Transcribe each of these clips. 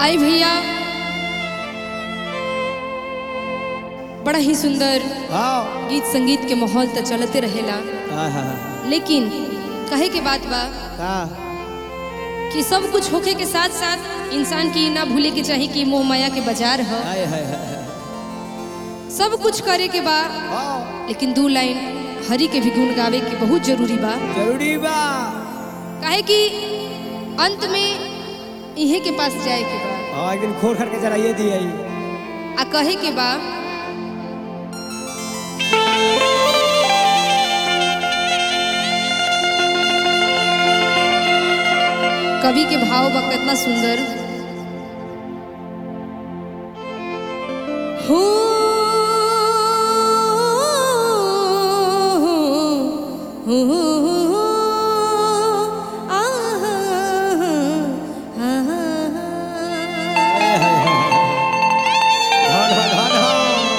आई भैया बड़ा ही सुंदर हाँ गीत संगीत के माहौल तो चलते रहेला हाँ हाँ लेकिन कहे के बात बा का कि सब कुछ होखे के साथ साथ इंसान की ना भूले के चाही कि मोह माया के बाजार है हाय हाय हाय सब कुछ करे के बा हाँ लेकिन दू लाइन हरि के भी गुण गावे के बहुत जरूरी बा जरूरी बा काहे कि अंत में इहे के पास जाए के बा हाँ एक दिन खोल करके जराइए दिए आ कहे के बा कवि के भाव बा कितना सुंदर हो हो आहा, आहा। हाय हाय हाय धन धन धन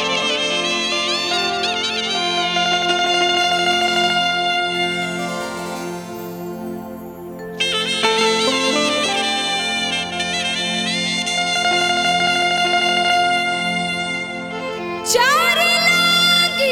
चार लागी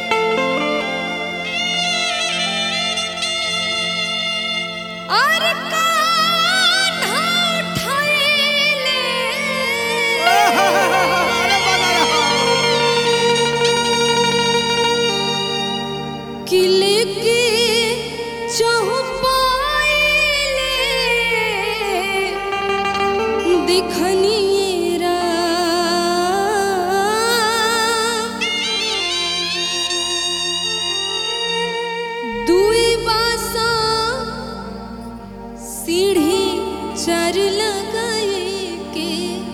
और कान्हा उठाइले किले के चौपाइले दिखनिए राम दुई बासा सीढ़ी चर लगाए के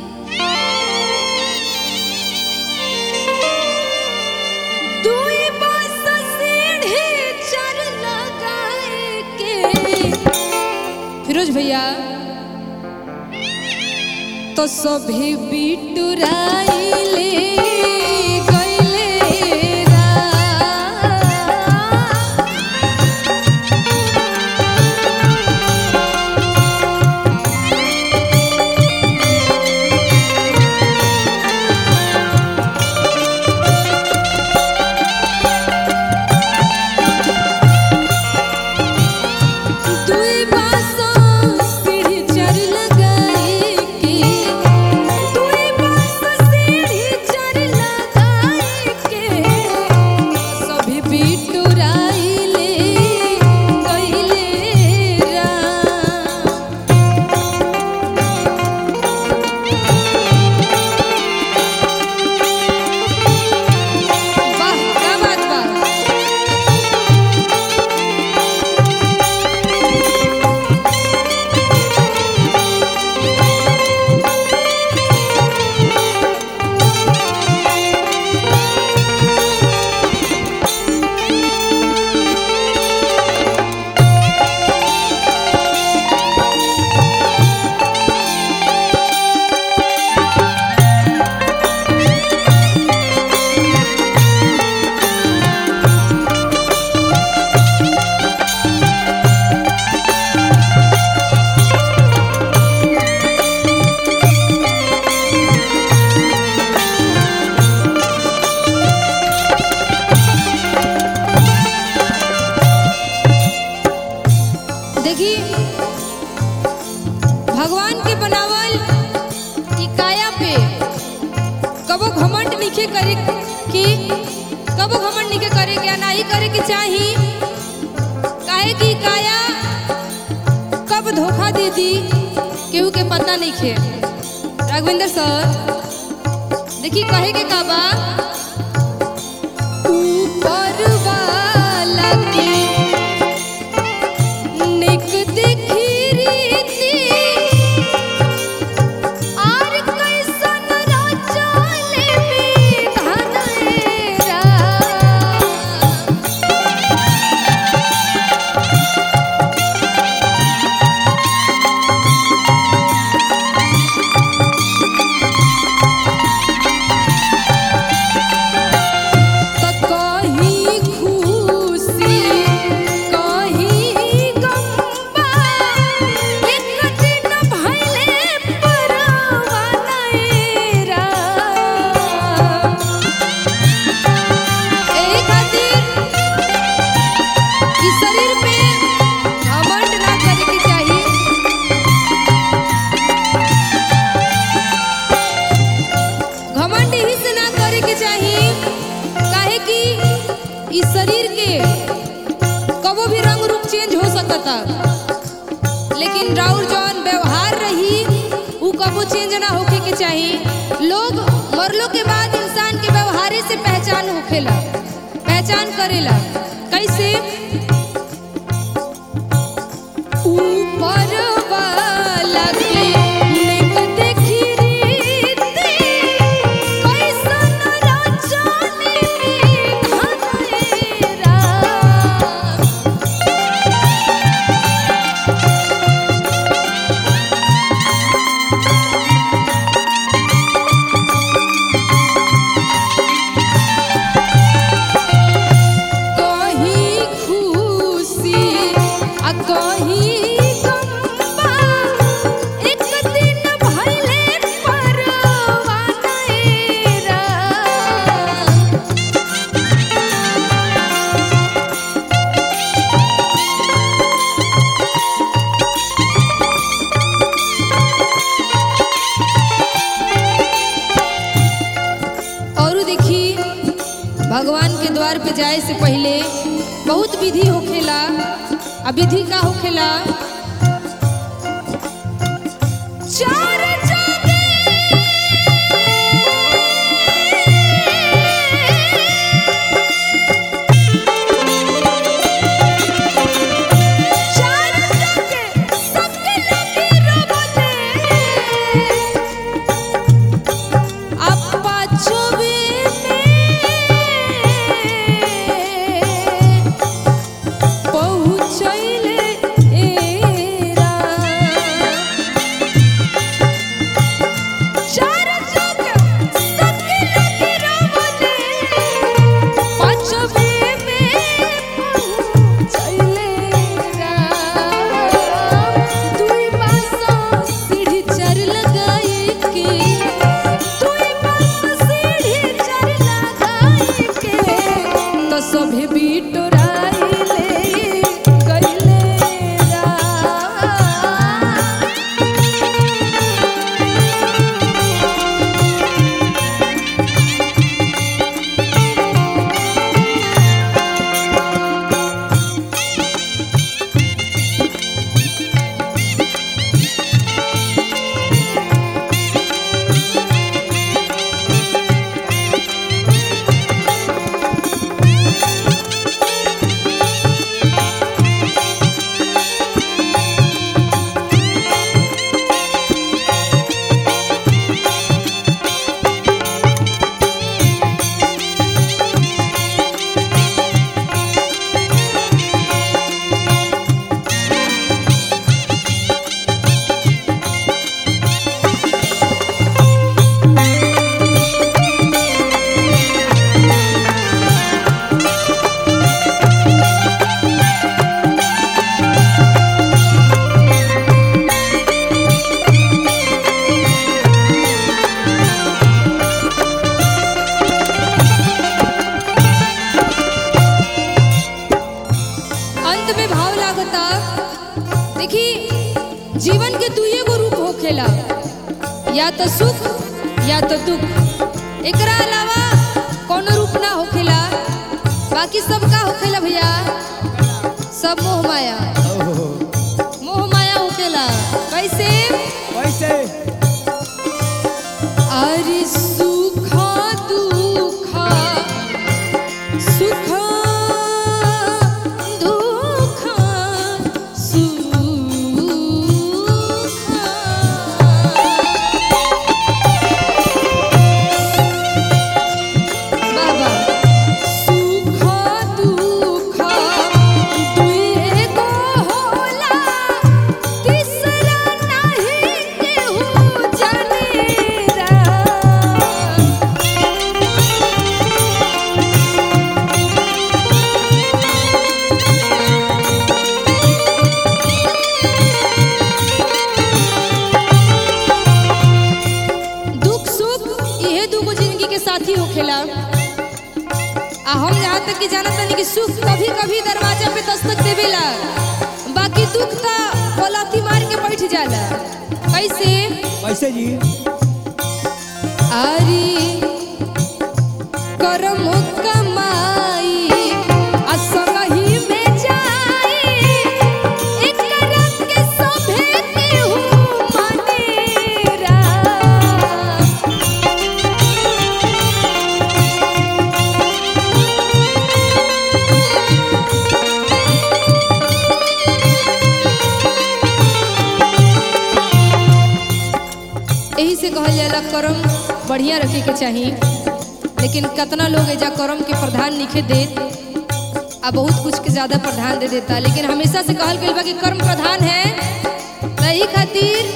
दुई बासा सीढ़ी चर लगाए के फिरोज भैया तो सभी बिटुराइले गइले राम। दुई बासा सीढ़ी चर लगाए के दुई बासा सीढ़ी चर लगाए के सभी बिटुराइले गइले राम वाह क्या बात बा देखी भगवान के बनावल ई काया पे कबो घमंड निखे करे कि कबो घमंड निखे करे के ना ही करे के चाही काहे कि काया कब धोखा दे दी केहू के पता नहीं खे राघवेंद्र सर देखी कहे के का बा ऊपर वाला के निक देखी रीति आर कैसन रचले विधान रा चेंज हो सकता लेकिन राउर जौन व्यवहार रही उ कबो चेंज ना होके के चाही लोग मरलो के बाद इंसान के व्यवहारे से पहचान होखेला पहचान करेला कैसे ऊपर वाला के नेक देखी रीति, कैसन रचनी हमारा। कहीं खुशी आ कहीं गम्बा एक दिन भइले परवाना एरा और देखी भगवान के द्वार पे जाए से पहले बहुत विधि होखेला आ विधि का होखेला चार जाने चार जाने सबके लगे रबने अपा छुबे में पहुँचैले एरा। चार जग सबके लगे रमने, पाँचवे में पहुँचैले एरा। दुई बाँसो सीढ़ी चढ़ लगाए के दुई बाँसो सीढ़ी चढ़ लगाए के तो सभे बिटोराइले गइले रा अंत में भाव लागता देखी जीवन के दुइये गो रूप होखेला या तो सुख या तो दुख एकरा अलावा कोनो रूप ना होखेला बाकी सब का होखेला भैया सब मोह माया ओहो, मोह माया होखेला कैसे कैसे अरे सुख दुख सुख दुख सुख बाबा सुख दुख दुइए गो होला तीसरा नहीं केहू जानेरा दुख सुख इहे दूगो जिंदगी के साथी होखेला आ हम यहाँ तक कि जानत नहीं कि सुख कभी कभी दरवाजा पे दस्तक देवेला बाकी दुख ता पलथी मार के बैठ जाला कैसे कैसे जी आरी करम कमाई आ संगही में जाई के कहल जाला कर्म बढ़िया रखे के चाही लेकिन कितना लोग एजा कर्म के प्रधान लिखे दे आ बहुत कुछ के ज्यादा प्रधान दे देता लेकिन हमेशा से कहल गइल बा कि कर्म प्रधान है तही खातिर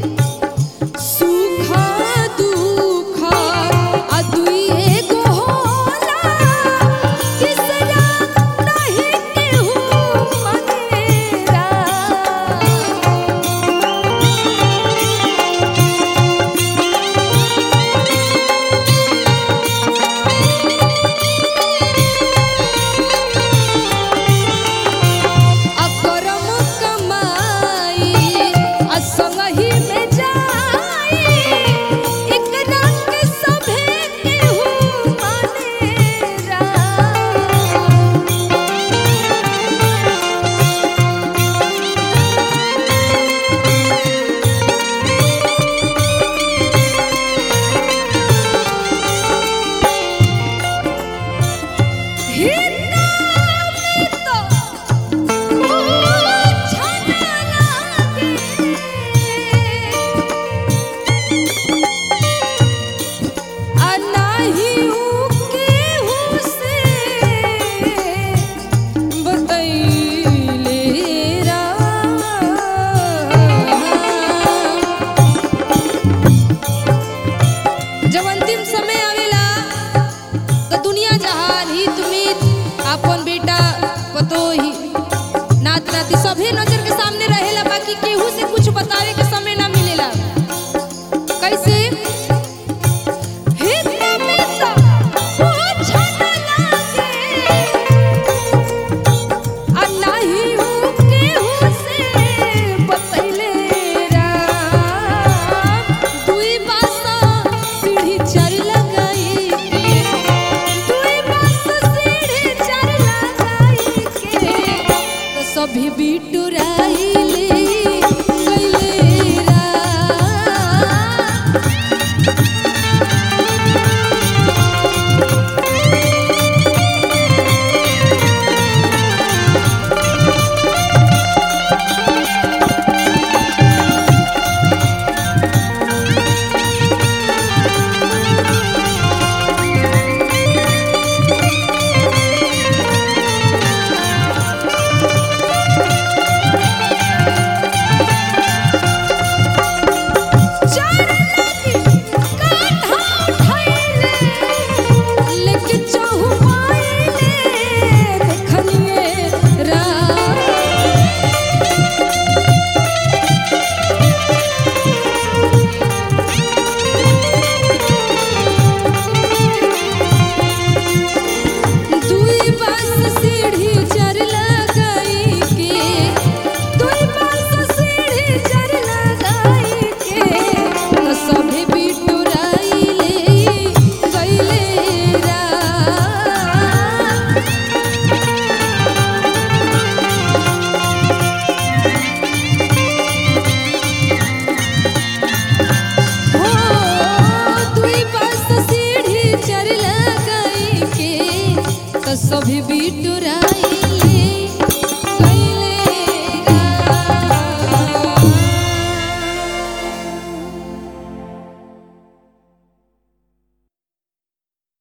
सुख दुख आ दुई एगो होला तीसरा नहीं केहू मनेरा अकरम कमाई असंगहि में जाई एक रंग सभे केहू मानेरा हिन्ना में तो जब अंतिम समय आवेला तो दुनिया जहान हित मित आपन बेटा पतोही नात नाती सभी नजर के सामने रहेला बाकी केहू से कुछ बतावे के समय ना मिलेला कैसे हित मित कुछ न लागे आ नाही हूँ केहू से बतैले राम दुई बासा सीढ़ी चढ़ लगाई के दुई बासा सीढ़ी चढ़ लगाई के तो सभी बिटुराइले गइले राम सभी बिटुराइले गइले राम हो दुई पास सीढ़ी चढ़ लगाई के तो सभी